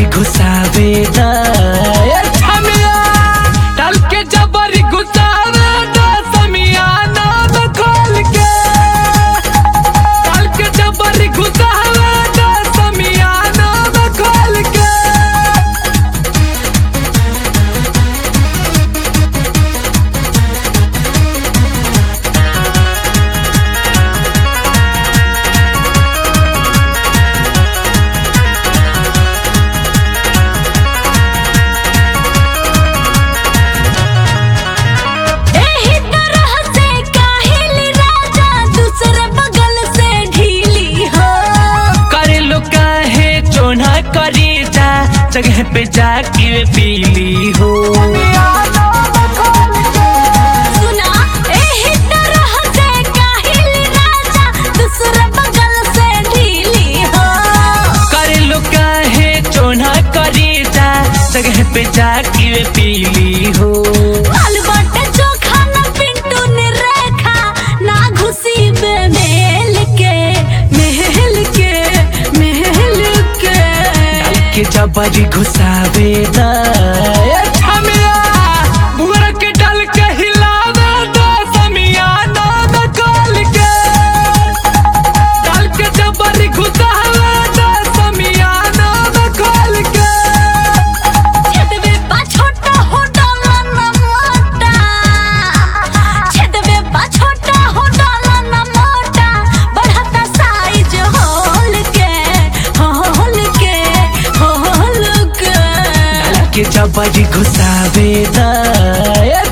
जबरी घुसावे दा ए छमिया डाल के जबरी घुसावे दा समियाना में खोल के डाल के जबरी घुसावे दा समियाना में खोल के एही तरह से काहिल राजा दूसरे बगल से ढीली हो करे लो काहे चोना करी जा जगह पे जाके पीली हो सुना एही तरह से काहिल राजा दूसरे बगल से ढीली हो करे लो काहे चोना करी जा जगह पे जाके पीली हो लाल बाटे चोखा न पिंटू ने रेखा ना घुसी बे मेल के महल के महल के डाल के जबरी घुसावे दा ए छमिया बुअर के डाल के हिलावे दा समियाना में खोल के डाल के जबरी घुसावे दा समियाना में खोल के छेदवे बा छोटा हो डाला ना मोटा छेदवे बा छोटा हो डाला ना मोटा बढ़ता साइज होल के होल के होल के डाल के जबरी घुसावे दा ए